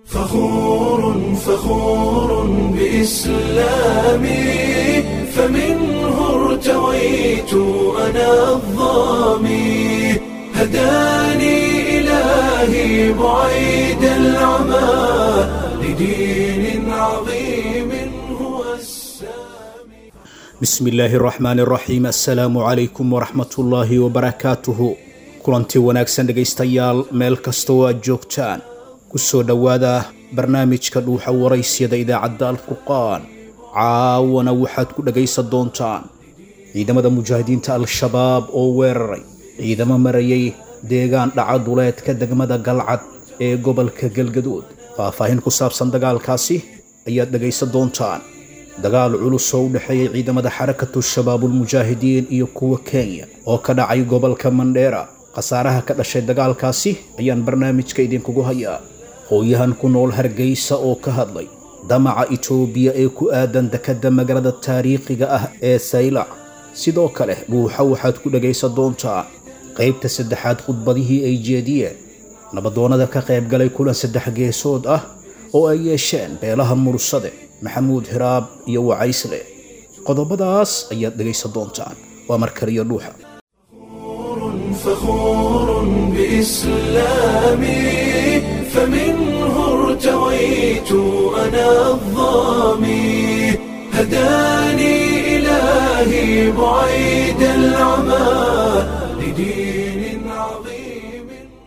فخور فخور بإسلامي فمنه ارتويت أنا الظامي هداني إلهي بعيد العمى لدين عظيم هو السامي bismi illaahi araxmaani araxiim assalaamu calaykum waraxmatullaahi wabarakaatuhu kulanti wanaagsan dhegaystayaal meel kastoo aad joogtaan ku soo dhowaada barnaamijka dhuuxa waraysyada idaacadda alfurqaan caawana waxaad ku dhagaysan doontaan ciidamada mujaahidiinta al-shabaab oo weeraray ciidamo marayay deegaan dhaca duleedka degmada galcad ee gobolka galgaduud faahfaahin ku saabsan dagaalkaasi ayaad dhagaysan doontaan dagaal culus oo u dhexeeyay ciidamada xarakatu shabaabulmujaahidiin iyo kuwa kenya oo ka dhacay gobolka mandheera khasaaraha ka dhashay dagaalkaasi ayaan barnaamijka idinkugu hayaa hooyahan ku nool hargeysa oo ka hadlay damaca itoobiya ee ku aadan dekadda magaalada taariikhiga ah ee saylac sidoo kale dhuuxa waxaad ku dhagaysan doontaa qaybta saddexaad khudbadihii ay jeediyeen nabadoonnada ka qayb galay kulan saddex geesood ah oo ay yeesheen beelaha mursade maxamuud hiraab iyo wacaysle qodobadaas ayaad dhegaysan doontaan waa markaliyo dhuuxa فخور بإسلامي فمنه ارتويت أنا الظامي هداني إلهي بعيد العمى لدين عظيم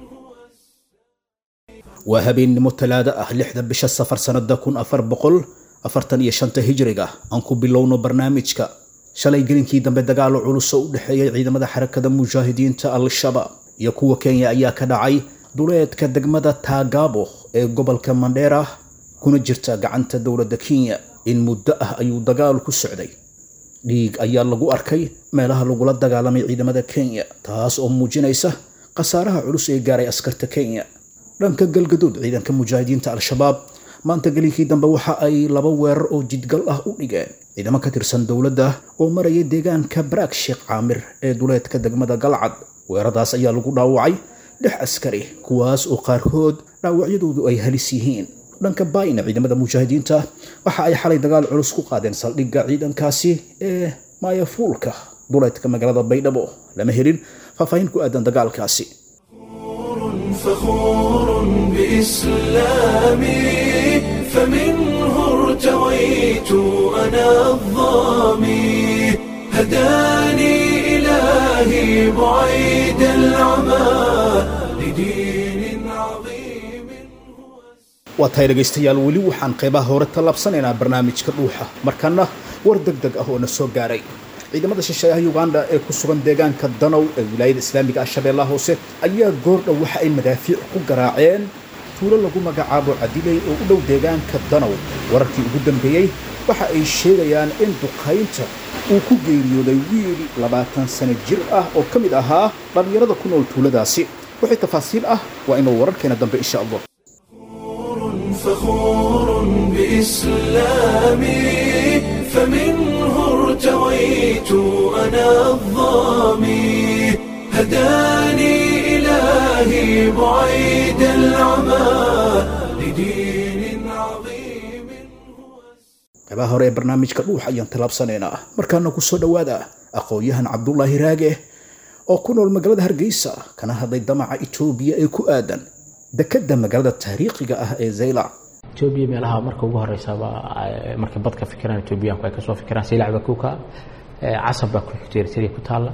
waa habeennimo talaado ah lixda bisha safar sannada kun afar boqol afartan iyo shanta hijriga aan ku bilowno barnaamijka shalay gelinkii dambe dagaalo culus oo u dhexeeyay ciidamada xarakada mujaahidiinta al-shabaab iyo kuwa kenya ayaa ka dhacay duleedka degmada taagaabo ee gobolka mandheera kuna jirta gacanta dowladda kenya in muddo ah ayuu dagaal ku socday dhiig ayaa lagu arkay meelaha lagula dagaalamay ciidamada kenya taas oo muujinaysa khasaaraha culus ee gaaray askarta kenya dhanka galgaduud ciidanka mujaahidiinta al-shabaab maanta gelinkii dambe waxa ay laba weerar oo jidgal ah u dhigeen ciidamo ka tirsan dowladda oo maraya deegaanka baraag sheekh caamir ee duleedka degmada galcad weerardaas ayaa lagu dhaawacay dhex askari kuwaas oo qaarkood dhaawacyadoodu ay halis yihiin dhanka baayna ciidamada mujaahidiinta waxa ay xalay dagaal culus ku qaadeen saldhigga ciidankaasi ee maayafuulka duleedka magaalada baydhabo lama helin faahfaahin ku aadan dagaalkaasi فخور بإسلامي فمنه ارتويت أنا الظامي هداني إلهي بعيد العمى لدين عظيم waa tahay dhegaystayaal weli waxaan qeybaha hore tallaabsanaynaa barnaamijka dhuuxa markana war deg deg ah oo na soo gaaray ciidamada shisheeyaha uganda ee ku sugan deegaanka danow ee wilaayada islaamiga ah shabeellaha hoose ayaa goordhow waxa ay madaafiic ku garaaceen tuulo lagu magacaabo cadiley oo u dhow deegaanka danow wararkii ugu dambeeyey waxa ay sheegayaan in duqaynta uu ku geeriyooday wiil labaatan sano jir ah oo ka mid ahaa dhallinyarada ku nool tuuladaasi wixii tafaasiil ah waa inuu wararkeena dambe insha allah فخور بإسلامي فمنه ارتويت أنا الظامي هداني إلهي بعيد العمى لدين عظيم qaybaha hore ee barnaamijka dhuux ayaan tallaabsanaynaa markaana ku soo dhowaada aqoon-yahan cabdulaahi raage oo ku nool magaalada hargeysa kana hadlay damaca itoobiya ee ku aadan dekadda magaalada taariikhiga ah ee zaylac etoobiya meelaha marka ugu horeysaba markay bad ka fikiraan etoobiyaanku ay kasoo fikiraan silac baa kuka casab baa ku xigta eritrea ku taalla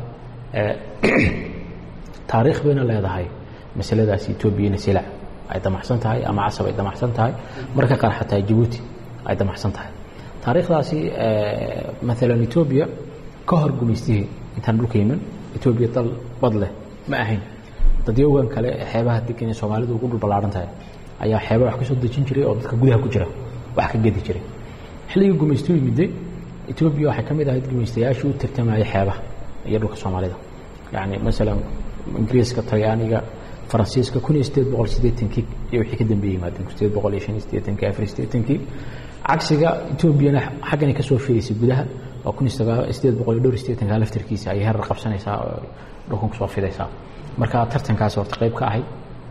taariikh bayna leedahay masaladaasi etoobiyana silac ay damacsan tahay ama casab ay damacsan tahay marka qaar xataa jabuuti ay damacsan tahay taariikhdaasi maalan etoobiya ka hor gumaystihii intaan dhulka yimin etoobiya dal bad leh ma ahayn dadyogan kale xeebaha degan ee soomaalidu ugu dhul ballaaran tahay ayaa xeeba wax ka soo dejin jiray oo dadka gudaha ku jira wax ka gedi jiray xilligii gumaystu yimidday etoobiya waxay ka mid ahayd gumaystayaashii u tartamayay xeebaha iyo dhulka soomaalida yacni masalan ingiriiska talyaaniga faransiiska kun iyo sideed boqol siddeetankii iyo wixii ka dambeeyey yimaadeen kun sideed boqol iyo shan iyo siddeetankii afar iyo siddeetankii cagsiga etoobiyana xagganay ka soo fiilaysay gudaha oo kun iyo sagaa sideed boqol iyo dhowr iyo siddeetanka laftarkiisa ayay herar qabsanaysaa oo dhulkan kusoo fidaysaa marka tartankaas horta qayb ka ahayd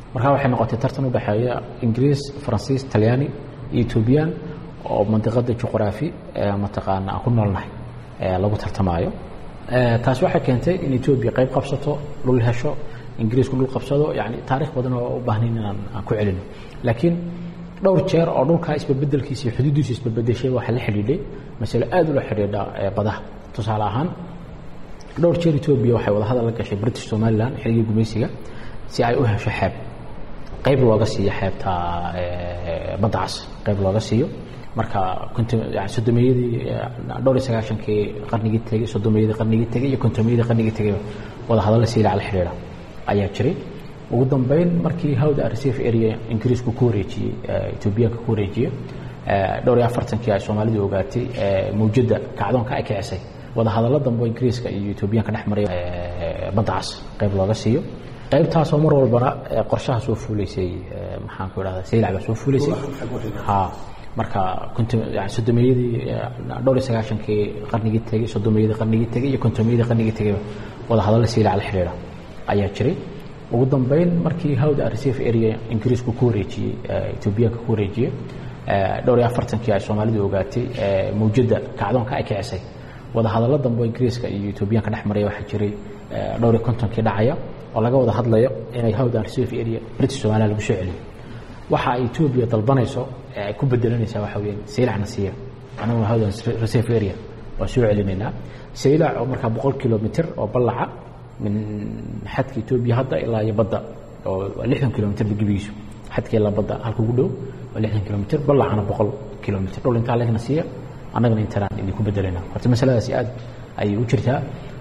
markaa waxay noqotay tartan u dhexeeya ingiriis faransiis talyaani iyo etoobiyaan oo mandiqada juqraafi mataqaana aan ku noolnahay lagu tartamaayo taasi waxay keentay in etoobiya qayb qabsato dhul hesho ingiriisku dhul qabsado yani taarikh badan oo u baahnayn inaan aan ku celino laakiin dhowr jeer oo dhulkaa isbebedelkiisa iyo xuduudiisa isbebedeshay waxaa la xidhiidhay masalo aad ula xidhiidha badaha tusaale ahaan dhowr jeer etoobiya waxay wadahadal la gashay british somalilan xilligii gumaysiga si ay u hesho xeeb qayb looga siiyo xeebta badda cas qayb looga siiyo marka sodomeyadii dhowr iyo sagaashankii qarnigii tegey sodomeyadii qarnigii tegey iyo kontomeyadii qarnigii tegey wadahadalla siilac la xidhiidha ayaa jiray ugu dambeyn markii hawda reserve area ingiriisku ku wareejiyey etoobiyaanka ku wareejiyey dhowr iyo afartankii ay soomaalidu ogaatay mawjadda kacdoonka ay kicisay wadahadallo dambe ingiriiska iyo etoobiyaanka dhex maray badda cas qayb looga siiyo qaybtaasoo mar walbana qorshaha soo fuulaysay maxaan ku idhahda saylac baa soo fuulaysay ha marka sodomeyadii dhowr iyo sagaashankii qarnigii tegey sodomeyadii qarnigii tegey iyo kontomeyadii qarnigii tegey wadahadalla saylac la xidhiidha ayaa jiray ugu dambeyn markii hawda reserve area ingiriisku ku wareejiyey etoobiyaanka ku wareejiyey dhowr iyo afartankii ay soomaalidu ogaatay mawjadda kacdoonka ay kicisay wadahadallo dambe ingiriiska iyo etoobiyaanka dhex maraya waxaa jiray dhowr iyo kontonkii dhacaya oo laga wada hadlayo inay hawdan reserve area british somaliya lagu soo celiyo waxa ay etoobiya dalbanayso ee ay ku bedelanaysaa waxa weeyaan saylacna siiya anaguna hawdan reserve area waa soo celinaynaa saylac oo markaa boqol kilomitr oo ballaca min xadka etoobiya hadda ilaa iyo badda oo waa lixdan kilomitr gebigiisu xadka ilaa badda halka ugu dhow waa lixdan kilomitr ballacana boqol kilomitr dhul intaa legna siiya annagana intanaan idinku bedelayna horta masaladaasi aad ayay u jirtaa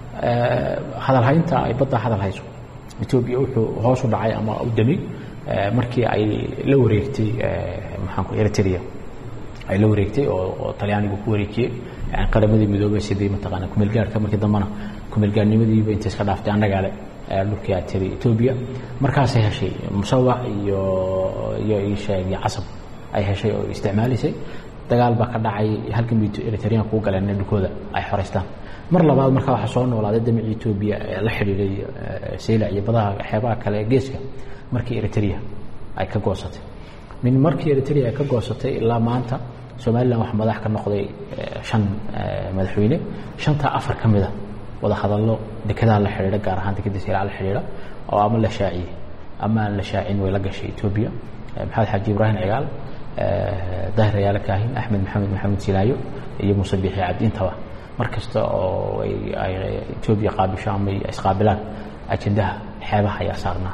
hadalhaynta ay badda hadal hayso etoobiya wuxuu hoos u dhacay ama u dami markii ay la wareegtay maxaanku eritrea ay la wareegtay oo oo talyaanigu ku wareejiyey yani qaramadii midoobay sidii mataqaana kumeelgaarhka markii dambena kumeelgaarnimadiiba intay iska dhaaftay annagaale dhulkii aad tiri etoobiya markaasay heshay musawac iyo iyo isheeg iyo casab ay heshay oo isticmaalaysay dagaal baa ka dhacay halkan eritreanku u galeen in dhulkooda ay xoraystaan mar labaad markaa waxaa soo noolaaday damicii etoobiya ee la xidhiiday saylac iyo badaha xeebaha kale ee geeska markii eritrea ay ka goosatay min markii eritrea ay ka goosatay ilaa maanta somalilan waxaa madax ka noqday shan madaxweyne shantaa afar ka mida wada hadallo dekedaha la xidhiidha gaar ahaan dekeda saylac la xidhiidha oo ama la shaaciyey ama aan la shaacin way la gashay etoobiya maxamed xaaji ibraahim cigaal dahir ayaale kaahin axmed maxamed maxamed silaayo iyo muuse biixi cabdi intaba mar kasta oo ay etoobiya qaabisho ama isqaabilaan ajendaha xeebaha ayaa saarnaa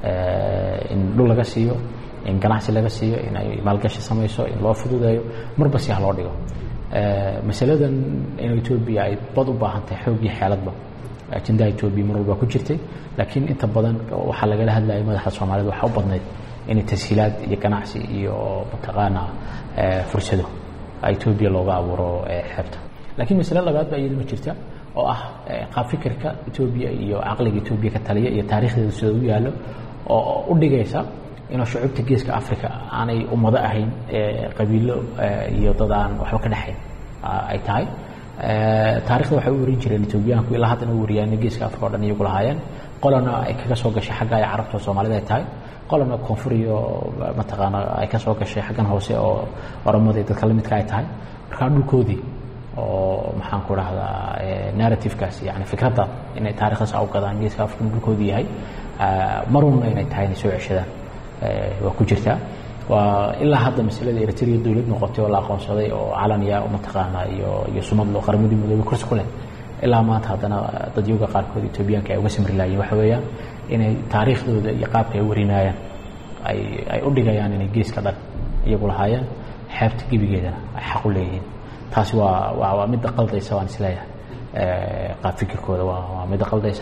in dhul laga siiyo in ganacsi laga siiyo in ay maalgashi samayso in loo fududeeyo marba si ha loo dhigo masaladan in etoobiya ay bad u baahan tahay xoog iyo xeeladba ajendaha etoobiya mar walba ku jirtay laakiin inta badan waxaa lagala hadlayay madaxda soomaalida waxaa u badnayd inay tashiilaad iyo ganacsi iyo mataqaana fursado etoobiya looga abuuro xeebta laakiin masale labaad baa iyaduna jirta oo ah qaab fikirka etoobiya iyo caqliga etoobiya ka taliya iyo taarikhdeeda sida u yaallo oo u dhigaysa inuu shucuubta geeska africa aanay ummado ahayn qabiilo iyo dad aan waxba ka dhexayn ay tahay taarikhda waxay u warin jireen etoobiyaanku ilaa haddana u wariyaan geeska africa o dhan iyagu lahaayeen qolana ay kaga soo gashay xagga ay carabta soomaalida ay tahay qolana koonfur iyo mataqaana ay ka soo gashay xaggan hoose oo oramada dadka la midka ay tahay markaa dhulkoodii oo maxaan ku dhahdaa narrativekaas yani fikradda inay taarikhdaas u gadaan geeska africa dhulkoodii yahay marunna inay tahay inay soo ceshadaan waa ku jirtaa waa ilaa hadda masalada eritrea dowlad noqotay oo la aqoonsaday oo calaniya mataqaana iyo iyo sumad loo qaramadii midoobay kursi ku leh ilaa maanta haddana dadyoga qaarkood etoobiyaanka ay uga samri laayeen waxa weeyaan inay taariikhdooda iyo qaabka ay warinaayaan ay ay u dhigayaan inay geeska dhan iyagu lahaayeen xeebta gebigeedana ay xaq u leeyihiin taasi waa waa waa midda qaldaysa waan isleeyahay qaab fikirkooda waa waa midda qaldaysa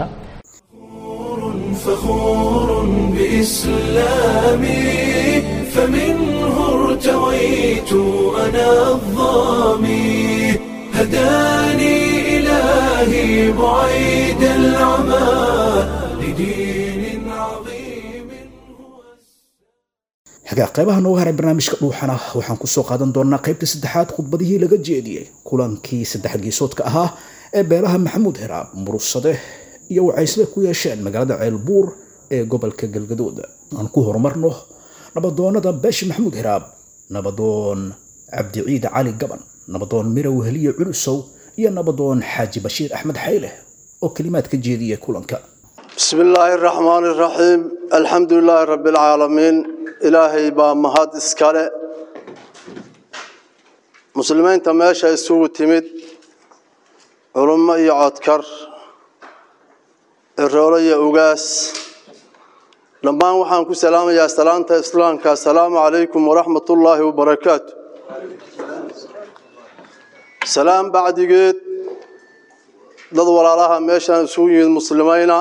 فخور بإسلامي فمنه ارتويت أنا الظامي هداني إلهي بعيد العمى لدين عظيم xagaa qaybaha nooga haray barnaamijka dhuuxana waxaan kusoo qaadan doonaa qaybta saddexaad khudbadihii laga jeediyey kulankii saddex geesoodka ahaa ee beelaha maxamuud heraab murursade iyo wacaysle ku yeesheen magaalada ceelbuur ee gobolka galgaduud aan ku horumarno nabadoonnada beesha maxamuud hiraab nabadoon cabdiciid cali gaban nabadoon mirow heliye culusow iyo nabadoon xaaji bashiir axmed xayle oo kelimaad ka jeediyay kulanka بسم الله الرحمن الرحيم الحمد لله رب العالمين إلهي با مهد اسكاله مسلمين تماشى يسوق تمد علماء يعتكر الرولية أوغاس لما وحان كو سلام يا سلامة إسلام السلام عليكم ورحمة الله وبركاته سلام بعد قيد dad walaalaha meeshaan isugu yimid muslimiina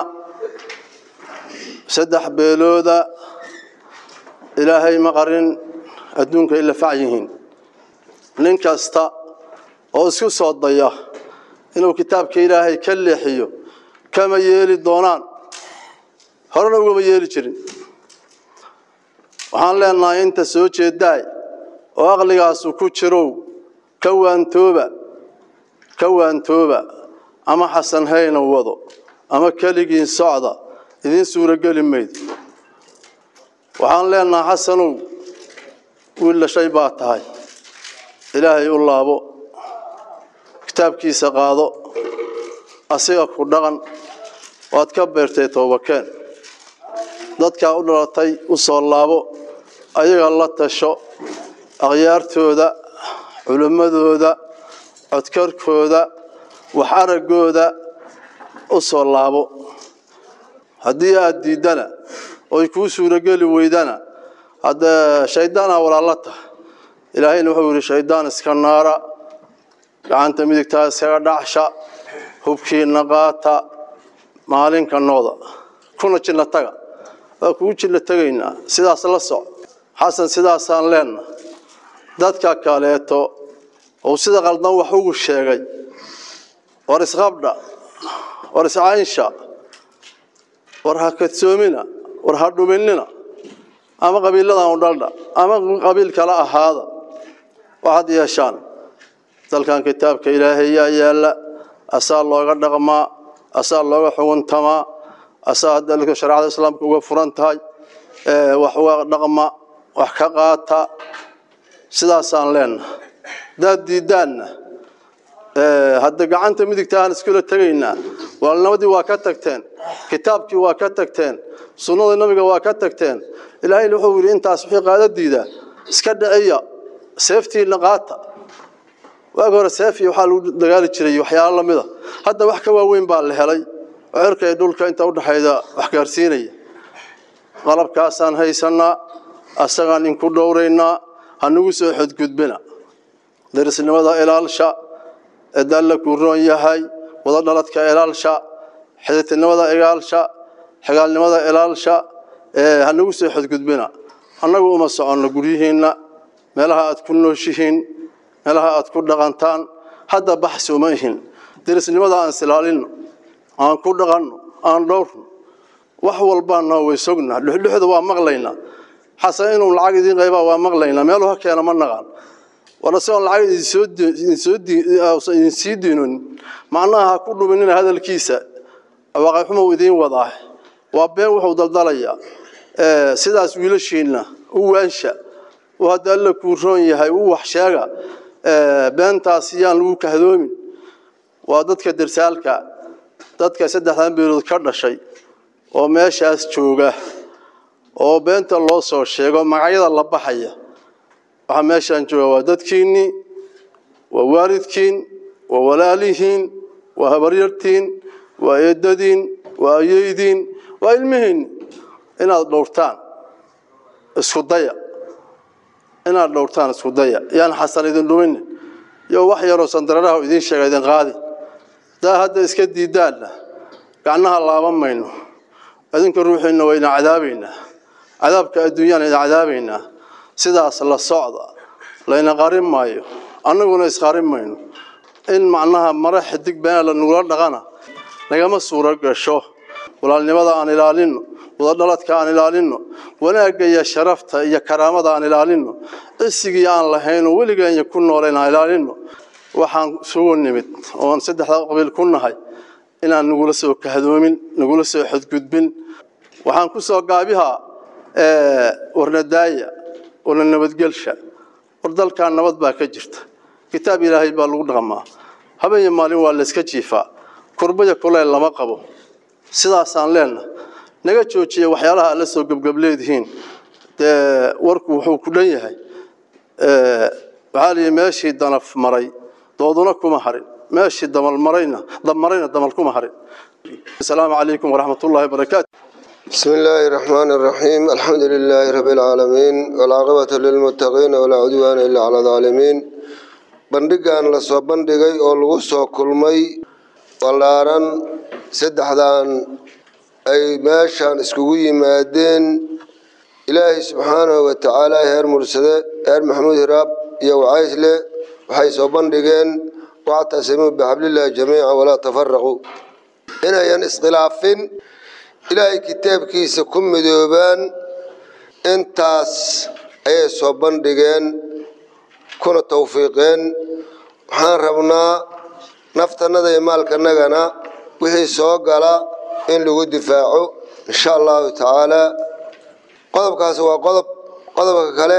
saddex beelooda ilaahay ma qarin adduunka ila fac yihiin nin kasta oo isku soo daya inuu kitaabka ilaahay ka leexiyo kama yeeli doonaan horena ugama yeeli jirin waxaan leenahay inta soo jeedaay oo aqligaasu ku jirow ka waantooba ka waantooba ama xasan hayna wado ama keligiin socda idiin suurogeli maydo waxaan leenahay xasanow wiil dhashay baa tahay ilaahay u laabo kitaabkiisa qaado asiga ku dhaqan waad ka beertay toobakeen dadkaa u dhalatay u soo laabo ayaga la tasho akhyaartooda culimmadooda codkarkooda wax araggooda u soo laabo haddii aada diiddana oy kuu suurogeli weydana haddee shayddaanaa walaalla tahay ilaahayna wuxuu yidhi shayddaan iska naara gacanta midigtaa iskaga dhacsha hubkiina qaata maalinka nooda kuna jilla taga waa kugu jilla tegaynaa sidaas la soc xasan sidaasaan leenna dadka kaleeto ou sida qaldan wax ugu sheegay war isqabdha war iscaynsha war ha kadsoomina war ha dhuminina ama qabiiladan u dhaldha ama qabiil kala ahaada waxaad yeeshaan dalkan kitaabka ilaahay yaa yaalla asaa looga dhaqmaa asaa looga xuguntamaa asaa dalka shareecada islaamka uga furan tahay wax uga dhaqma wax ka qaata sidaasaan leenaha hadaad diiddaanna hadda gacanta midigta aan iskula tegaynaa walaalnimadii waa ka tagteen kitaabkii waa ka tagteen sunnadii nabiga waa ka tagteen ilaahayna wuxuu yidhi intaas wixii qaada diidaa iska dhiciya seeftiina qaata waagi hore seefi waxaa lagu dagaali jiray waxyaalo lamida hadda wax ka waaweyn baa la helay oo cirka iyo dhulka inta udhexayda wax gaarsiinaya qalabkaasaan haysanaa asagaan inku dhowraynaa hanagu soo xodgudbina darisnimada ilaalsha eedalla kuu roon yahay wada dhaladka ilaalsha xididtinimada ilaalsha xigaalnimada ilaalsha hanagu soo xodgudbina annagu uma soconno guryihiinna meelaha aad ku nooshihiin meelaha aad ku dhaqantaan hadda baxsi uma ihin derisnimada aan isilaalinno aan ku dhaqanno aan dhowrno wax walbaana way sognaa dhuxdhuxda waa maqlaynaa xasan inuu lacag idiin qaybaa waa maqlaynaa meeluu ha keena ma naqaan war isagoon lacag idinsii diinonin macnaha ha ku dhuminina hadalkiisa waaqayxumuu idiin wadaa waa been wuxuu daldalayaa sidaas wiilashiinna u waansha uu hadda alla kuu roon yahay u wax sheega beentaas yaan lagu kahdoomin waa dadka darsaalka dadka saddexdan beelood ka dhashay oo meeshaas jooga oo beenta loo soo sheego magacyada la baxaya waxaa meeshaan jooga waa dadkiinnii waa waalidkiin waa walaalihiin waa habaryartiin waa eedadiin waa ayeydiin waa ilmihiinni inaad dhowrtaan isku daya inaad dhowrtaan isku daya yaan xasan idin dhuminin iyo wax yaroo sandararaha idiin sheega idin qaadin hadaa hadda iska diidaanna gacnaha laaban mayno idinka ruuxiinna waa idin cadaabaynaa cadaabka adduunyaan idin cadaabaynaa sidaas la socda layna qarin maayo annaguna isqarin mayno in macnaha mare xidig beena la nugula dhaqana nagama suuro gasho walaalnimada aan ilaalinno wadadhaladka aan ilaalinno wanaagga iyo sharafta iyo karaamada aan ilaalinno cisigii aan lahayn oo weligeenya ku nooleyn aan ilaalinno waxaan isugu nimid oon saddexda qabiil ku nahay inaan nagula soo kahdoomin nagula soo xadgudbin waxaan ku soo gaabihaa warnadaaya warna nabadgelsha war dalkan nabad baa ka jirta kitaab ilaahay baa lagu dhaqmaa habeen maalin waa layska jiifaa kurbaya kuleyl lama qabo sidaasaan leenna naga joojiya waxyaalaha alla soo gebgableedihiin dee warku wuxuu ku dhan yahay waxaa liyi meeshii danaf maray dooduna kuma harin meeshii damal marayna dabmarayna damal kuma harin asalaamu calaykum waraxmat ullahi wabarakaatu بسم الله الرحمن الرحيم الحمد لله رب العالمين والعاقبة للمتقين ولا عدوان إلا على الظالمين bandhigan la soo bandhigay oo lagu soo kulmay ballaaran saddexdan ay meeshan iskugu yimaadeen ilaahay subxaanahu wa tacaala heer mursade heer maxamuud hiraab iyo wacaysle waxay soo bandhigeen wactasimuu bixablillahi jamiica walaa tafaraquu inayan iskhilaafin ilaahay kitaabkiisa ku midoobaan intaas ayay soo bandhigeen kuna tawfiiqeen waxaan rabnaa naftanada iyo maalkanagana wixii soo gala in lagu difaaco insha allahu tacaala qodobkaas waa qodob qodobka kale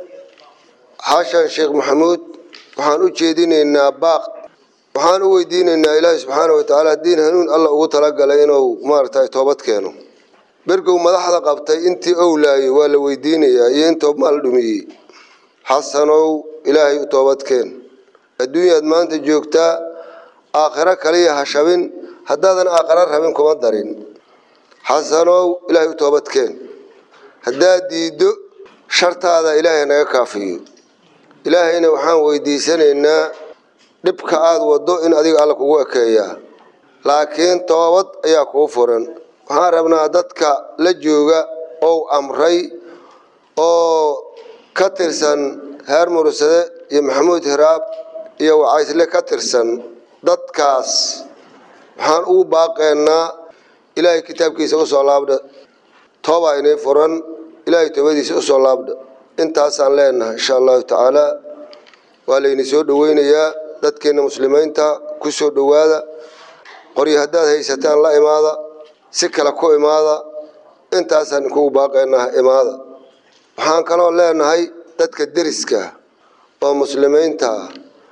xashan sheekh maxamuud waxaan u jeedinaynaa baaq waxaan u weydiinaynaa ilaahi subxaana wa tacaala diin hanuun alla ugu talagalay inuu maaragtay toobad keeno bergow madaxda qabtay intii owlaayey waa la weydiinayaa iyo intuu maal dhumiyey xasanow ilaahay u toobadkeen adduunyaad maanta joogtaa aakhiro kaliya ha shabin haddaadan aakhiro rabin kuma darin xasanow ilaahay u toobadkeen haddaad diiddo shartaada ilaahay naga kaafiyo ilaahayna waxaan weydiisanaynaa dhibka aada waddo in adiga alla kugu ekeeyaa laakiin toobad ayaa kuu furan waxaan rabnaa dadka la jooga ou amray oo ka tirsan heer mursade iyo maxamuud hiraab iyo wacaysle ka tirsan dadkaas waxaan ugu baaqeennaa ilaahay kitaabkiisa usoo laabdha toobaa inay furan ilaahay toobadiisa usoo laabdha intaasaan leenahay insha allahu tacaala waa layni soo dhoweynayaa dadkeenna muslimiinta ku soo dhowaada qoryo haddaad haysataan la imaada si kale ku imaada intaasaan inkugu baaqeenaha imaada waxaan kaloo leenahay dadka deriska oo muslimiinta ah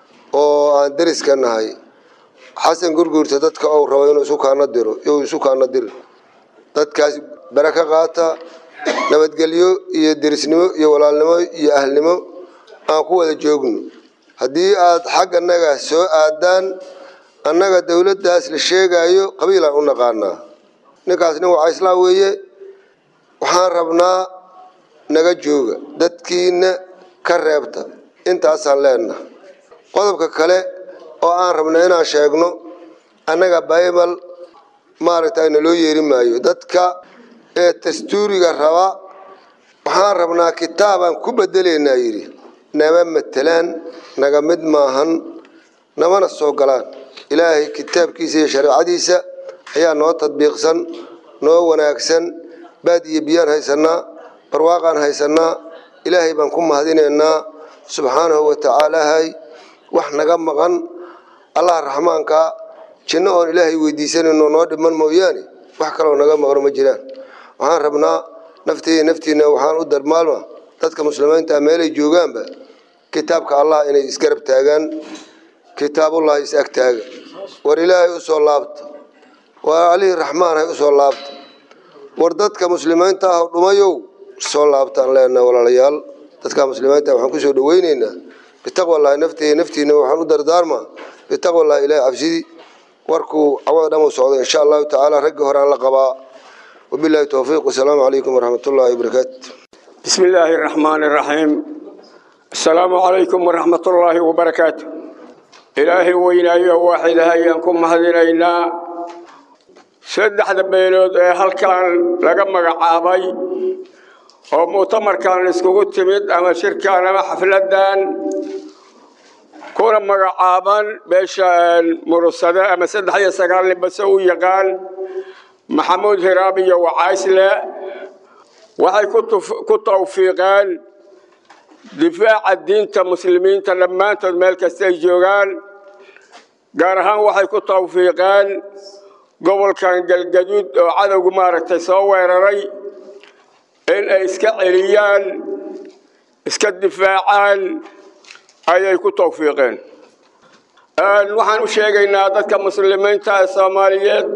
oo aan deriska nahay xasan gurguurta dadka ou rabo inuu isu kaana diro iyu isu kaana diro dadkaas bare ka qaata nabadgelyo iyo derisnimo iyo walaalnimo iyo ahlnimo aan ku wada joogno haddii aad xagga annaga soo aadaan annaga dowladdaas la sheegayo qabiilaan u naqaanaa ninkaas nin wacayslaa weeye waxaan rabnaa naga jooga dadkiina ka reebta intaasaan leenaha qodobka kale oo aan rabna inaan sheegno annaga baybal maaragtay naloo yeeri maayo dadka ee dastuuriga raba waxaan rabnaa kitaabaan ku bedelaynaa yidhi nama matelaan naga mid maahan namana soo galaan ilaahay kitaabkiisa iyo shareecadiisa ayaa noo tadbiiqsan noo wanaagsan baad iyo biyaan haysanaa barwaaqaan haysanaa ilaahay baan ku mahadinaynaa subxaanahu wa tacaalahay wax naga maqan allah raxmaanka jinno oon ilaahay weydiisanayno noo dhiman mooyaane wax kaloo naga maqno ma jiraan waxaan rabnaa nafteeda naftiina waxaan u darmaalma dadka muslimiinta meelay joogaanba kitaabka allah inay isgarab taagaan kitaabullahi is ag taaga war ilaahay usoo laabta war alihii raxmaanhay usoo laabta war dadka muslimiinta ah dhumayow soo laabtaan leenaha walaalayaal dadka muslimiinta waxaan kusoo dhaweyneynaa bitaqwallahi nafteeda naftiina waxaan u dardaarmaa bitaqwallahi ilahi cabsidii warkuu cawada dhan u socdo insha allahu tacaala raggii horaan la qabaa wabillahi towfiiq wasalaamu calaykum waraxmat ullahi wabarakaatu بسم الله الرحمن الرحيم السلام عليكم ورحمة الله وبركاته إلهي وإلهي واحد هيانكم هذينا سدح دبيلود هل كان لقى مقعابي oo mu'tamarkan iskugu timid ama shirkan ama xafladan kuna magacaaban beesha murusade ama saddex iyo sagaal nin base u yaqaan maxamuud hiraab iyo wacaysle waxay ku tawfiiqeen difaaca diinta muslimiinta dhammaantood meel kasta ay joogaan gaar ahaan waxay ku tawfiiqeen gobolkan galgaduud oo cadowgu maaragtay soo weeraray in ay iska celiyaan iska difaacaan ayay ku tawfiiqeen waxaan u sheegaynaa dadka muslimiinta ee soomaaliyeed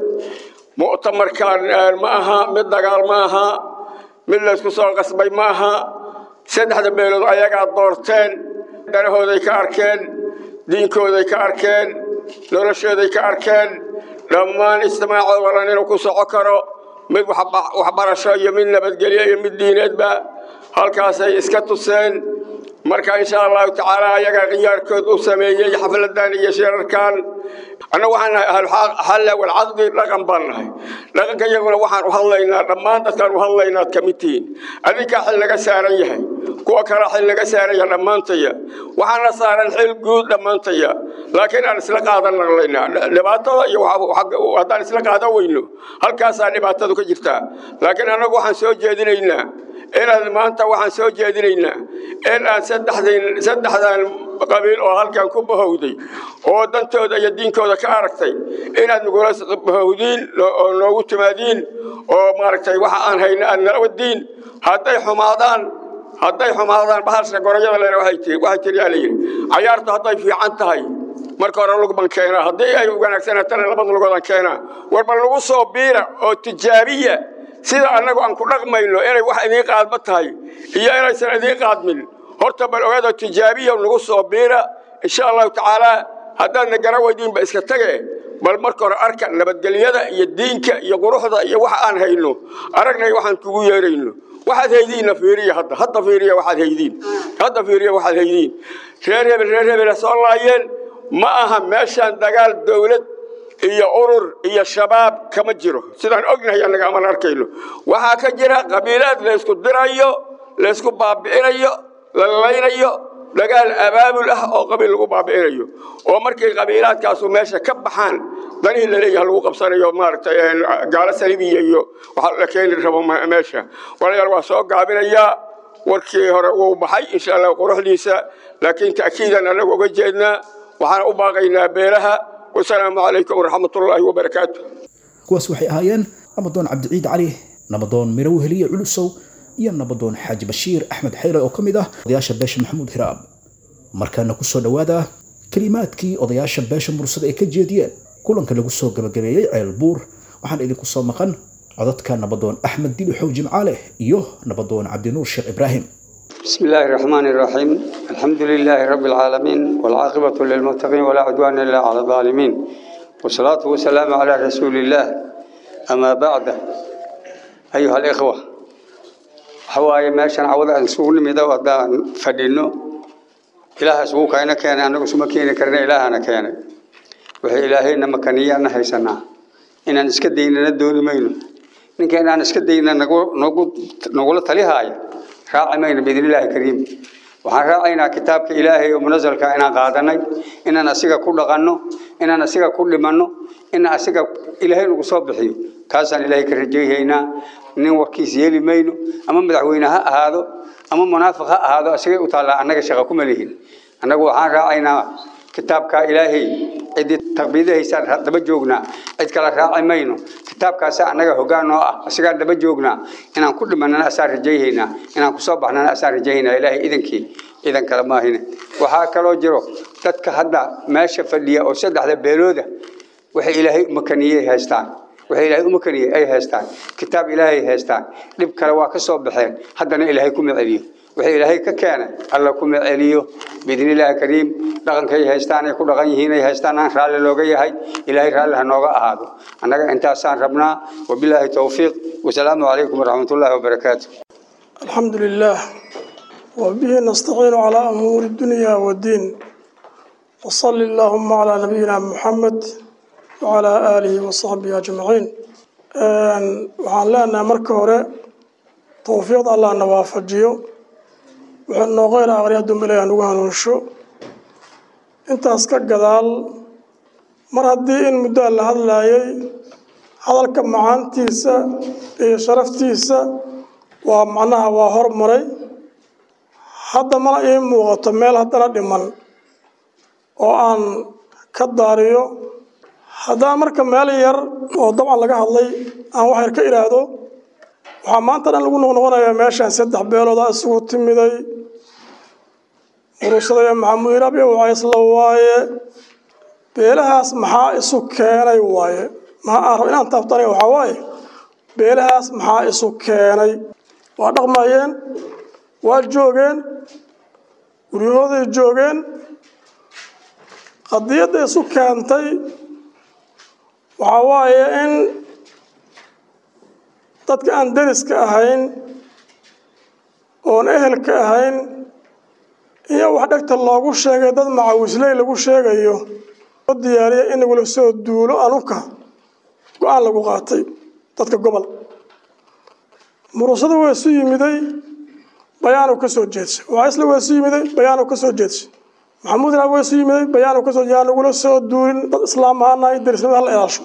mu'tamarkan ma aha mid dagaal ma aha mid laysku soo qasbay ma aha saddexda beelood ayagaa doorteen darahooday ka arkeen diinkooday ka arkeen noloshooday ka arkeen dhammaan ijtimaacooda walan inuu ku soco karo mid waxbarasho iyo mid nabadgelyo iyo mid diineedba halkaasay iska tuseen marka insha allahu tacaala ayagaa khiyaarkood u sameeyey xafladan iyo shirarkan annagu waxaan nahay ahluxalla walcaqdi dhaqan baan nahay dhaqanka iyaguna waxaan u hadlaynaa dhammaan dadkaan u hadlaynaa ad ka mid tihiin adinkaa xil laga saaran yahay kuwa kale xil laga saaran yahay dhammaantaya waxaana saaran xil guud dhammaantaya laakiin aan isla qaadan naqlaynaa dhibaatada iyo haddaan isla qaadan weyno halkaasaa dhibaatadu ka jirtaa laakiin annagu waxaan soo jeedinaynaa inaad maanta waxaan soo jeedinaynaa in aan saddexdan qabiil oo halkan ku bahowday oo dantooda iyo diinkooda ka aragtay inaad nagula bahowdiin oo noogu timaadiin oo maaragtay waxa aan hayna aad nala wadiin hadday xumaadaan hadday xumaadaan bahalsha gorayada lena waxay tiri yaa layidhi cayaartu hadday fiican tahay marka hore lugban keenaa haddii ay wanaagsanatana labada lugodan keenaa warba lagu soo biira oo tijaabiya sida annagu aan ku dhaqmayno inay wax idiin qaadma tahay iyo inaysan idiin qaadmin horta bal ogaado tijaabiya nagu soo biira insha allahu tacaala haddaadna gara weydiinba iska tage bal marka hore arka nabadgelyada iyo diinka iyo quruxda iyo waxa aan hayno aragnay waxaan kugu yeerayno waxaad haydiinna fiiriya hadda hadda fiiriya waxaad haydiin hadda fiiriya waxaad haydiin reer hebel reer hebel soo laayeen ma aha meeshaan dagaal dowlad iyo urur iyo shabaab kama jiro sidaan ognahay annaga aman arkayno waxaa ka jira qabiilaad laysku dirayo laysku baabi'inayo la laynayo dagaal abaabul ah oo qabiil lagu baabi'inayo oo markay qabiilaadkaasu meesha ka baxaan danihii laleeyaha lagu qabsanayo maaragtay gaalo salibiya iyo waxa la keeni rabo meesha walayaal waa soo gaabinayaa warkii hore wuu baxay insha allah quruxdiisa laakiin ta'kiidan annagu uga jeednaa waxaan u baaqaynaa beelaha wasalaamu calaykum waraxmatullaahi wabarakaatu kuwaas waxay ahaayeen nabadoon cabdiciid cali nabadoon mirow heliye culusow iyo nabadoon xaaji bashiir axmed xayle oo ka mid ah odayaasha beesha maxamuud hiraab markaana ku soo dhowaada kelimaadkii odayaasha beesha mursada ay ka jeediyeen kulanka lagu soo gabagabeeyey ceel buur waxaan idinku soo maqan codadka nabadoon axmed dilixow jimcaale iyo nabadoon cabdinuur sheekh ibraahim بسم الله الرحمن الرحيم الحمد لله رب العالمين والعاقبة للمتقين ولا عدوان إلا على الظالمين والصلاة والسلام على رسول الله أما بعد أيها الإخوة حواي ماشان عوض أن سوون ميدا ودان فدينو إله سووك أنا كان أنا سمكين كرنا إله أنا كان وهي إلهي نمكانية أنا هيسنا إن أنا سكدين ندور مينو إن كان أنا سكدين نقول نقول نقول تليهاي raaci mayno biidn illaahi kariim waxaan raacaynaa kitaabka ilaahay oo munazalka inaan qaadanay inaan asiga ku dhaqanno inaan asiga ku dhimanno in asiga ilaahay nagu soo bixiyo kaasaan ilaahay ka rajayhaynaa nin warkiis yeeli mayno ama madaxweyne ha ahaado ama munaafiq ha ahaado asigay u taallaa annaga shaqa kuma lihin annagu waxaan raacaynaa kitaabka ilaahay ciddii taqbiidahaysaan daba joognaa cid kale raaci mayno kitaabkaasa annaga hoggaan noo ah asigaan daba joognaa inaan ku dhimanana asaan rajayhaynaa inaan kusoo baxnana asaan rajayhaynaa ilaahay idankii idan kale maahine waxaa kaloo jiro dadka hadda meesha fadhiya oo saddexda beelooda waxay ilaahay umakaniyey haystaan waxay ilaahay umakaniyey ay haystaan kitaab ilaahay haystaan dhib kale waa ka soo baxeen haddana ilaahay kuma celiyo waxay ilaahay ka keenay alla kuma celiyo biidni illaahi kariim dhaqankay haystaan ay ku dhaqan yihiin ay haystaan aan raalli looga yahay ilaahay raalli ha nooga ahaado annaga intaasaan rabnaa wabilaahi towfiiq wasalaamu calaykum waraxmatullaahi wabarakaatu الحمد لله وبه نستعين على أمور الدنيا والدين وصل اللهم على نبينا محمد وعلى آله وصحبه أجمعين waxaan leenahay marka hore towfiiqda allah na waafajiyo wuxuu nooga hela aqriya dumbele aan ugu hanuunsho intaas ka gadaal mar haddii in muddaa la hadlaayay hadalka macaantiisa iyo sharaftiisa waa macnaha waa hormaray hadda mana ii muuqato meel haddana dhiman oo aan ka daariyo haddaan marka meel yar oo dabcan laga hadlay aan wax yar ka idhaahdo waxaa maanta dhan lagu noqnoqonayaa meeshaan saddex beeloodaa isugu timiday murusadaya maxamuud irabi wacaysla waaye beelahaas maxaa isu keenay waaye maxaa aan rab inaan taabtana waxaa waaye beelahaas maxaa isu keenay waa dhaqmayeen waa joogeen guryahooday joogeen qadiyadda isu keentay waxaa waaye in dadka aan deriska ahayn oon ehelka ahayn iyo wax dhegta loogu sheegay dad macawisley lagu sheegayo oo diyaariya in lagula soo duulo anuka go-aan lagu qaatay dadka gobol murusada waa isu yimiday bayaanu ka soo jeedsay wacaysle waa isu yimiday bayaanu ka soo jeedsay maxamuud iraab waa isu yimiday bayaanu ka soo yaan lagula soo duulin dad islaam ahaanahay derisnimada hala ilaasho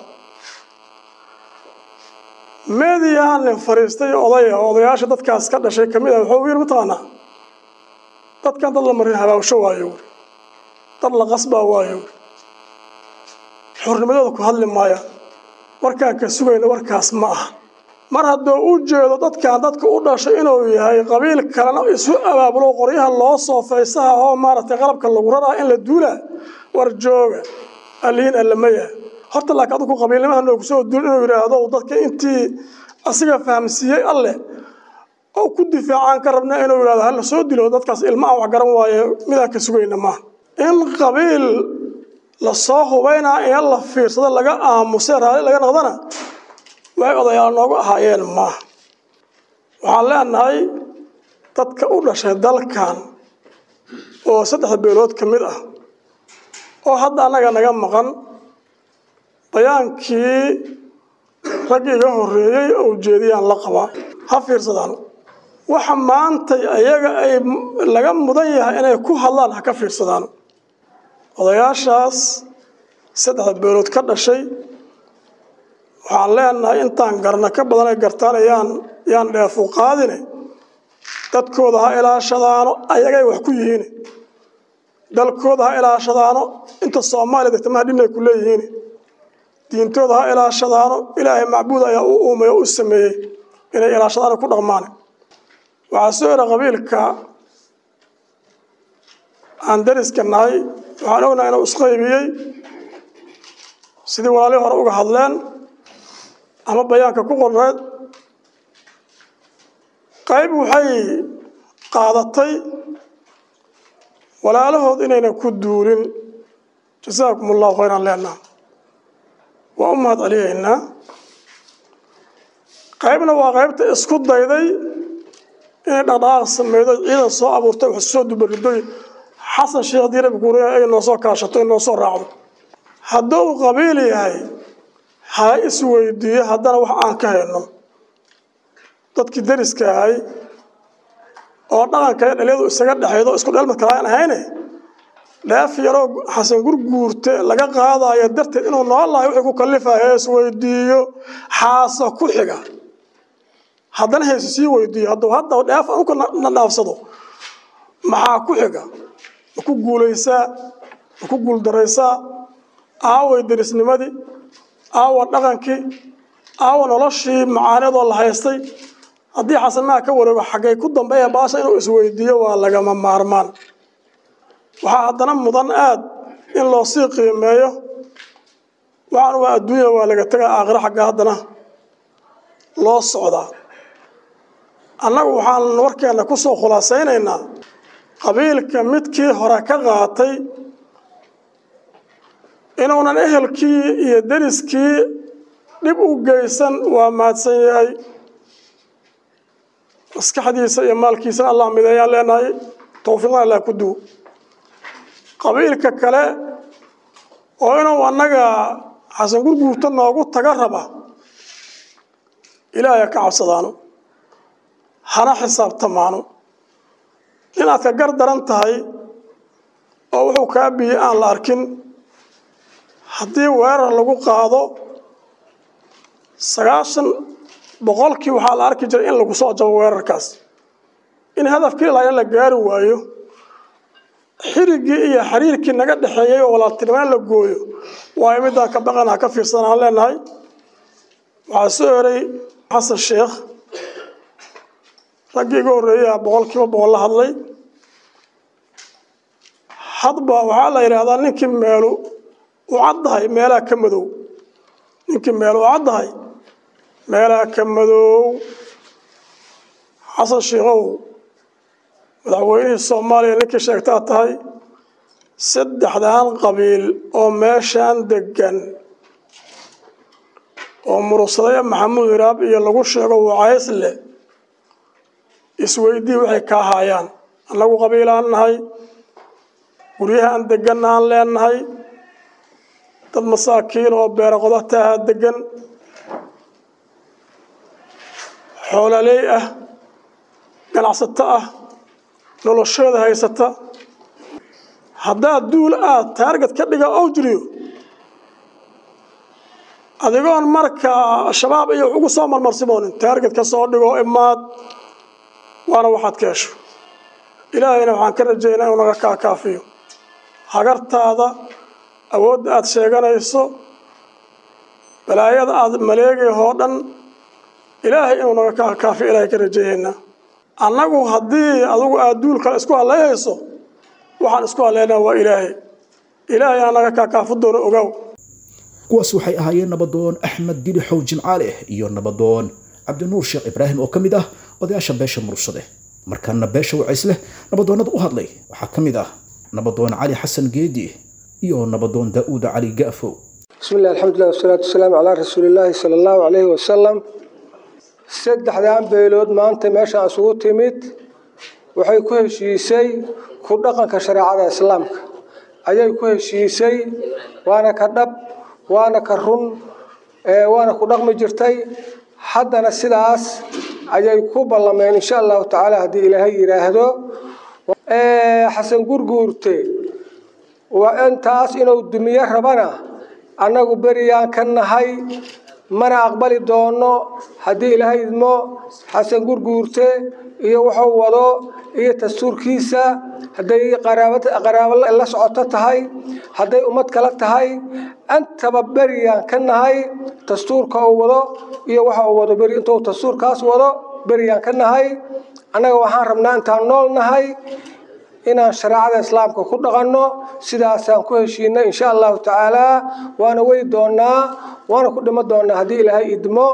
meediyaha nin fariistay odaya oo odayaasha dadkaas ka dhashay ka mid ah wuxuu yiri mataqaanaa dadkan dad la marin habaawsho waayo wuri dad la qasbaa waayo wuri xornimadooda ku hadli maayaan warkaan ka sugayna warkaas ma aha mar hadduu u jeedo dadkan dadka u dhashay inuu yahay qabiil kalena isu abaabulo qoryaha loo soo faysaha oo maaragtay qalabka lagu raraa in la duulaa war jooga aliin allamaya horta laakiin adinku qabiilnimaha noogu soo duul inuu yidhaahdo dadka intii asiga fahamsiiyey alleh oo ku difaacaan ka rabna inuu yidhahdo hala soo dilo dadkaas ilma aan wax garan waaye midaan ka sugayna maaha in qabiil lasoo hubaynaa in la fiirsado laga aamusay raalli laga noqdana waxay odayaal noogu ahaayeen maaha waxaan leenahay dadka u dhashay dalkan oo saddexda beelood ka mid ah oo hadda annaga naga maqan bayaankii rag iga horreeyey oo ujeediyaan la qabaa ha fiirsadaan waxa maanta ayaga ay laga mudan yahay inay ku hadlaan ha ka fiirsadaan odayaashaas saddexda beelood ka dhashay waxaan leenahay intaan garna ka badan ay gartaan yaan yaan dheefu qaadine dadkooda ha ilaashadaano ayagay wax ku yihiin dalkooda ha ilaashadaano inta soomaaliya degtamaha dhinay ku leeyihiin diintooda ha ilaashadaano ilaahay macbuud ayaa u uumay oo u sameeyey inay ilaashadaano ku dhaqmaan waxaa soo era qabiilka aan dariska nahay waxaan ognahay inuu isqaybiyey sidii walaalihii hore uga hadleen ama bayaanka ku qorreed qayb waxay qaadatay walaalahood inaynan ku duulin jasaakum allahu khayran leenaha waa u mahad celiyaynaa qaybna waa qaybta isku dayday inay dhaqdhaqaaq sameydo ciidan soo abuurtay wax soo dubaridoy xasan sheekh diirabi guuriya ay noo soo kaashato ay noo soo raacdo hadduu qabiil yahay ha isweydiiyo haddana wax aan ka hayno dadkii dariska ahay oo dhaqanka iyo dhalyadu isaga dhexaydo isku dheelmad kala aan ahayne dheef yaroo xasan gurguurte laga qaadayo darteed inuu noolahay wixii ku kalifayo isweydiiyo xaasa ku xiga haddana hayse sii weydiiyo hadduu hadda dheef uka nadhaafsado maxaa ku xiga ma ku guulaysaa ma ku guuldaraysaa aaway derisnimadii aawa dhaqankii aawa noloshii macaanidoo la haystay haddii xasanaha ka wareego xaggay ku dambeeya baasha inuu isweydiiyo waa lagama maarmaan waxaa haddana mudan aad in loo sii qiimeeyo waxaan waa adduunya waa laga tegaa aakhiro xagga haddana loo socdaa annagu waxaan warkeenna ku soo khulaasaynaynaa qabiilka midkii hore ka qaatay inuunan ehelkii iyo deriskii dhib u geysan waa mahadsan yahay maskaxdiisa iyo maalkiisana allah mideeyaan leenahay towfiiqna allah ku duwo qabiilka kale oo inuu annaga xasan gurguurta noogu taga raba ilaahay ka cabsadaano hana xisaabtamaano inaad ka gar daran tahay oo wuxuu kaa biyey aan la arkin haddii weerar lagu qaado sagaashan boqolkii waxaa la arki jiray in lagu soo jabo weerarkaas in hadafkii ilaa in la gaari waayo xirigii iyo xiriirkii naga dhexeeyey oo walaaltinimana la gooyo waayo midaan ka baqana ka fiirsan aan leenahay waxaa soo eray xasan sheekh raggii iga horreeyaa boqol kiiba boqol la hadlay hadba waxaa la yidhaahdaa ninkii meelu u caddahay meelaha ka madow ninkii meelu u caddahay meelaha ka madow xasan shiikow madaxweynihii soomaaliya ninkii sheegtaa tahay saddexdan qabiil oo meeshaan deggan oo murugsaday maxamuud hiraab iyo lagu sheego wacaysle isweydii waxay ka ahaayaan annagu qabiilaan nahay guryahaan deganna aan leenahay dad masaakiin oo beero qodataaha degan xoololey ah ganacsato ah noloshooda haysata haddaad duul aad taargad ka dhiga oo jiriyo adigoon markaa shabaab iyo wax ugu soo marmarsimoonin taargad ka soo dhigo imaad waana waxaad ka hesho ilaahayna waxaan ka rajaynaa inuu naga kaakaafiyo hagartaada awoodda aad sheeganayso balaayada aad maleegayhoo dhan ilaahay inuu naga kaakaafiyo ilaahay ka rajayaynaa annagu haddii adugu aad duul kale isku hallayhayso waxaan isku hadlaynaa waa ilaahay ilaahay aa naga kaakaafi doono ogaaw kuwaas waxay ahaayeen nabadoon axmed didixow jimcaale iyo nabadoon cabdinuur sheekh ibraahim oo ka mid ah odayaasha beesha murugsade markaana beesha wacaysleh nabadoonnada u hadlay waxaa ka mid ah nabadoon cali xasan geedi iyo nabadoon daa'uud cali ga'fow بسم الله الحمد لله والصلاة والسلام على رسول الله صلى الله عليه وسلم saddexdan beelood maanta meeshaan isugu timid waxay ku heshiisay ku dhaqanka shareecada islaamka ayay ku heshiisay waana ka dhab waana ka run waana ku dhaqmi jirtay haddana sidaas ayay ku ballameen insha allahu tacaala haddii ilaahay yidhaahdo xasan gurguurte waa intaas inuu dumiyo rabana annagu beriyaan ka nahay mana aqbali doono haddii ilaahay idmo xasan gurguurte iyo wuxuu wado iyo dastuurkiisa hadday qaraabo la socoto tahay hadday ummad kala tahay antaba beriyaan ka nahay dastuurka uu wado iyo waxa uu wado beri intuu dastuurkaas wado beriyaan ka nahay annaga waxaan rabnaa intaan nool nahay inaan shareecada islaamka ku dhaqanno sidaasaan ku heshiinay insha allahu tacaalaa waana wey doonaa waana ku dhimo doonaa haddii ilaahay idmo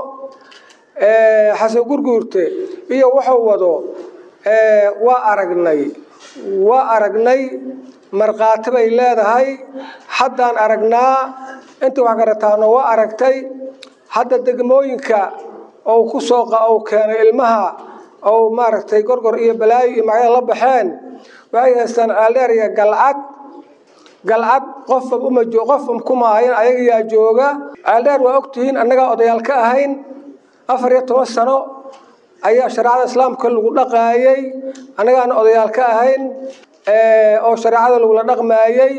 xasan gurguurte iyo wuxuu wado waa aragnay waa aragnay markhaati bay leedahay haddaan aragnaa inta wax garataano waa aragtay hadda degmooyinka ou ku soo uu keenay ilmaha ou maaragtay gorgor iyo balaayo iyo magacyada la baxeen waxay haystaan aaldheer iyo galcad galcad qofba uma joo qofba kuma ahayn ayaga yaa jooga aaldheer waa ogtihiin annagaa odayaal ka ahayn afar iyo toban sano ayaa shareecada islaamka lagu dhaqaayey annagaana odayaal ka ahayn oo shareecada lagula dhaqmaayey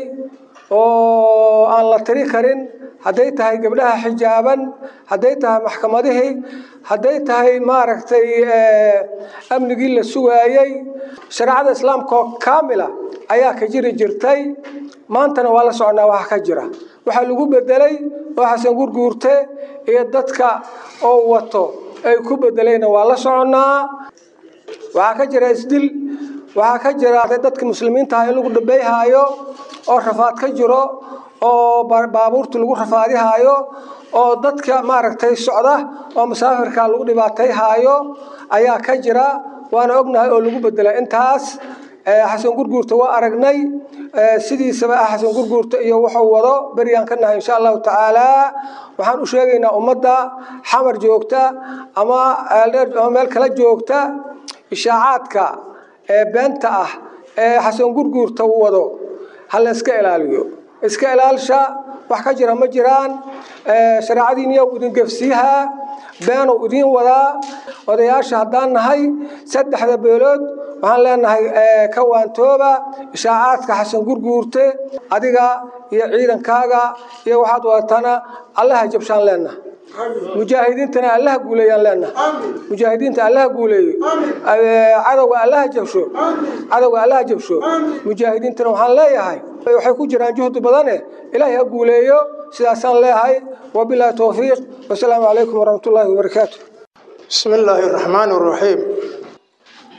oo aan la tiri karin hadday tahay gabdhaha xijaaban hadday tahay maxkamadihii hadday tahay maaragtay amnigii la sugaayey shareecada islaamka oo kaamila ayaa ka jiri jirtay maantana waa la soconaa waxa ka jira waxaa lagu bedelay oo xasan gurguurte iyo dadka oo wato ay ku bedelayna waa la soconnaa waxaa ka jira isdil waxaa ka jira dadka muslimiinta ah in lagu dhabeeyhaayo oo rafaad ka jiro oo baabuurta lagu rafaadihaayo oo dadka maaragtay socda oo musaafirka lagu dhibaatayhaayo ayaa ka jira waana ognahay oo lagu bedela intaas xasan gurguurta waa aragnay sidiisaba ah xasan gurguurta iyo wuxuu wado beryaan ka nahay insha allahu tacaalaa waxaan u sheegaynaa ummadda xamar joogta ama eeldheer ama meel kala joogta ishaacaadka ee beenta ah ee xasan gurguurta wado ha la iska ilaaliyo iska ilaalsha wax ka jira ma jiraan shareecadiiniya idin gefsiihaa beenuu idiin wadaa odayaasha haddaan nahay saddexda beelood waxaan leenahay ka waantooba ishaacaadka xasan gurguurte adiga iyo ciidankaaga iyo waxaad wadatana allaha jabshaan leenaha mujaahidiintana allaha guuleeyaan leenaha mujaahidiinta allaha guuleeyo cadowga allaha jabsho cadowga allaha jabsho mujaahidiintana waxaan leeyahay waxay ku jiraan juhdi badane ilaahay ha guuleeyo sidaasaan leeyahay wabilaahi towfiiq wasalaamu calaykum waraxmat ullaahi wabarakaatu بسم الله الرحمن الرحيم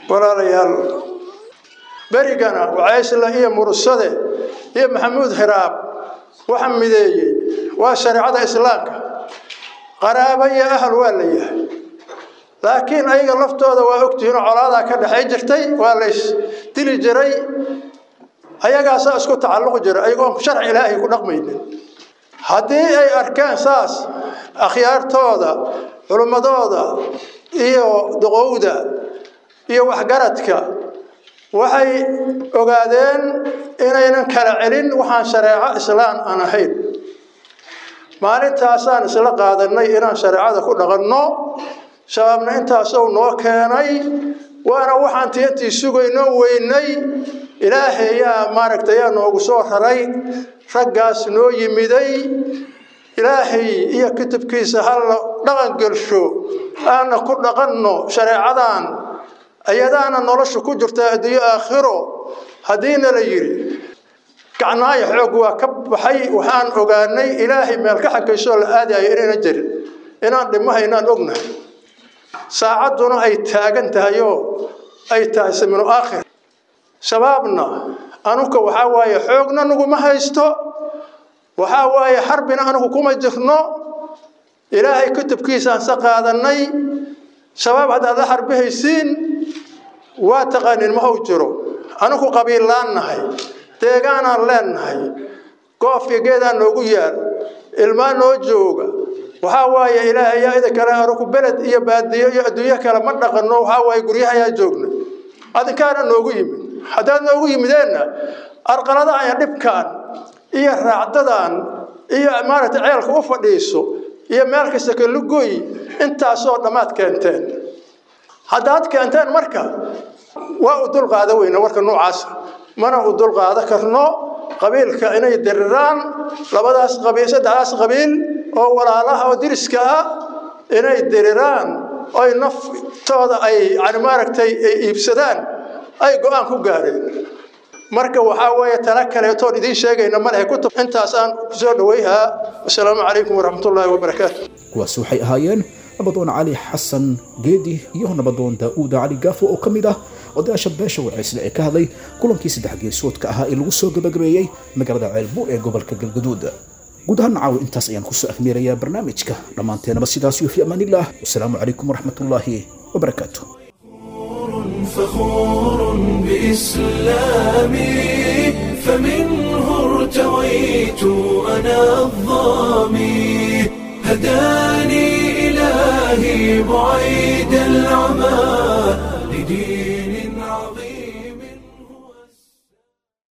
walaalayaal berigana wacaysla iyo mursade iyo maxamuud hiraab waxa mideeyey waa shareecada islaamka qaraabo iyo ahal waa la yahay laakiin ayaga laftooda waa ogtihiinoo colaadaa ka dhexay jirtay waa lays dili jiray ayagaasaa isku tacalluqi jiray ayagoon sharci ilaahay ku dhaqmaynin haddii ay arkeen saas akhyaartooda culimmadooda iyo duqowda iyo waxgaradka waxay ogaadeen inaynan kala celin waxaan shareeco islaan aan ahayn maalintaasaan isla qaadanay inaan shareecada ku dhaqanno shabaabna intaasou noo keenay waana waxaan tiyantii sugayno weynay ilaahay yaa maaragtay yaa noogu soo raray raggaas noo yimiday ilaahay iyo kutubkiisa halla dhaqan gelsho aana ku dhaqanno shareecadan ayadaana nolosha ku jirta adduunyo aakhiro haddiina la yidhi gacnaayo xoog waa ka baxay waxaan ogaanay ilaahay meel ka xakaysoo la aadayo inaynan jirin inaan dhimahaynaan ognahay saacadduna ay taagan tahayoo ay tahay samino aakhir shabaabna anuka waxaa waaye xoogna naguma haysto waxaa waaye xarbina anugu kuma jirno ilaahay kutubkiisaan sa qaadanay shabaab haddaad la xarbihaysiin waa taqaanin mahow jiro anugu qabiillaan nahay deegaanaan leennahay goofka geedaan noogu yaal ilmaa noo jooga waxaa waaye ilaahay yaa ida kale anugu beled iyo baadiyo iyo adduunyo kale ma dhaqanno waxaa waaye guryahayaa joogna adinkaana noogu yimid haddaad noogu yimideenna arqaladahan iyo dhibkaan iyo raacdadan iyo maaragtay ceelka u fadhiiso iyo meel kasta kalugoy intaasoo dhammaad keenteen haddaad keenteen marka waa u dulqaada weyna warka noocaasa mana u dulqaada karno qabiilka inay diriraan labadaas qabiil saddexdaas qabiil oo walaalaha oo diriska ah inay diriraan oy naftooda ay yani maaragtay ay iibsadaan ay go-aan ku gaareen marka waxaa weeye tala kaleetoon idiin sheegayna malahe kutub intaasaan kusoo dhawayhaa wasalaamu calaykum waraxmatullaahi wabarakaatu kuwaasi waxay ahaayeen nabadoon cali xasan geedi iyo nabadoon daa'uuda cali gaafo oo ka mid ah odayaasha beesha wacaysle ee ka hadlay kulankii saddex geesoodka ahaa ee lagu soo gabagabeeyey magaalada ceelbuur ee gobolka galgaduud guud ahaan caawa intaas ayaan kusoo ahmeerayaa barnaamijka dhammaanteenaba sidaas iyo fi amaanillaah wasalaamu calaykum waraxmatullaahi wabarakaatu فخور بإسلامي فمنه ارتويت أنا الظامي هداني إلهي بعيد العمى لدين